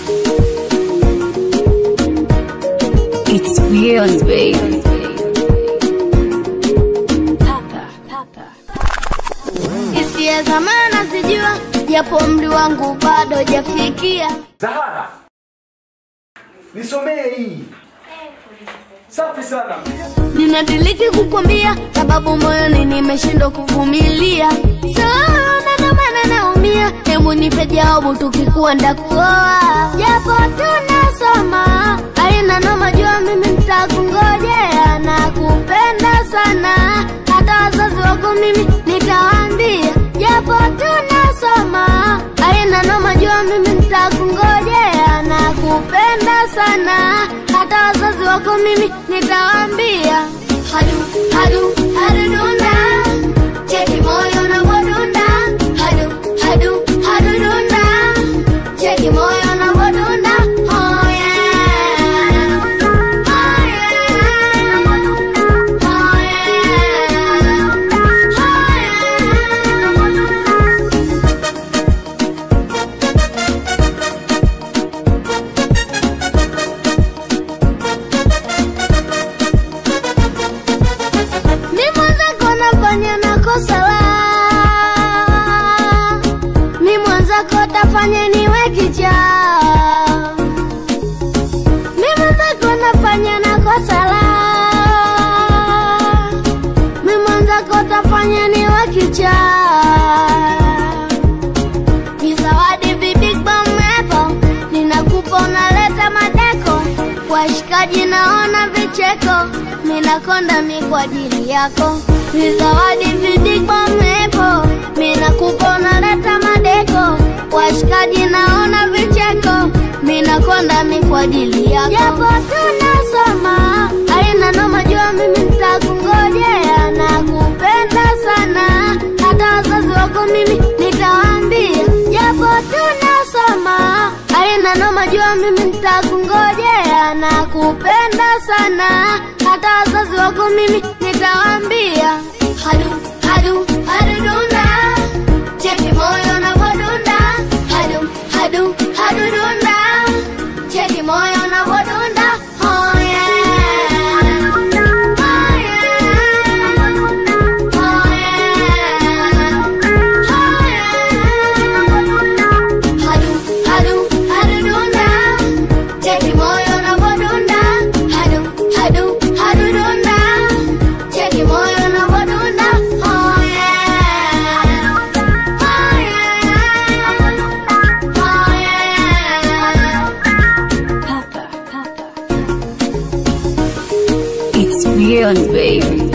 It's beyond baby. Hisia za maana sijua, japo umri wangu bado hajafikia. Zahara, nisomee hii. Safi sana. Ninadiriki kukwambia, sababu moyoni nimeshindwa kuvumilia. Sana ndo maana naumia, hebu nipe jawabu, tukikuwa ndakuoa. Japo tunasoma, aina noma, jua mimi nitakungojea na kupenda sana, hata wazazi wako mimi nitawaambia. Japo tunasoma, aina noma, jua mimi nitakungojea na kupenda sana, hata wazazi wako mimi nitawaambia. Hadu hadu hadu dunda, cheki moyo unavyodunda. Hadu hadu hadu dunda, cheki moyo unavyodunda. Oh yeah, oh yeah, oh yeah, oh yeah. Ni mwenzako nafanya na kosa la Ni mwenzako tafanya niwe kichaa Ni mwenzako nafanya na kosa la Ni mwenzako tafanya niwe kichaa Ni zawadi vibig bamepo Ninakupa unaleta madeko Washikaji naona vicheko Minakonda mi kwa ajili yako Ni zawadi vibig bamepo Minakupa unaleta madeko Washikaji naona vicheko Minakonda mi kwa ajili yako Japo tunasoma Aina noma jua mimi nitakungojea Na kupenda sana Hata wazazi wako mimi nitawaambia Japo tunasoma Aina noma jua mimi nitakungojea Na kupenda sana Hata wazazi wako mimi nitawaambia Hadu, hadu, hadu dunda Cheki moyo unavyodunda Hadu, hadu, hadu dunda Cheki moyo unavyodunda Oh yeah Oh yeah Oh yeah Oh yeah Hadu, hadu, hadu dunda Cheki moyo unavyodunda Hadu, hadu, hadu dunda Cheki moyo unavyodunda Oh yeah Oh yeah Oh yeah It's beyond baby.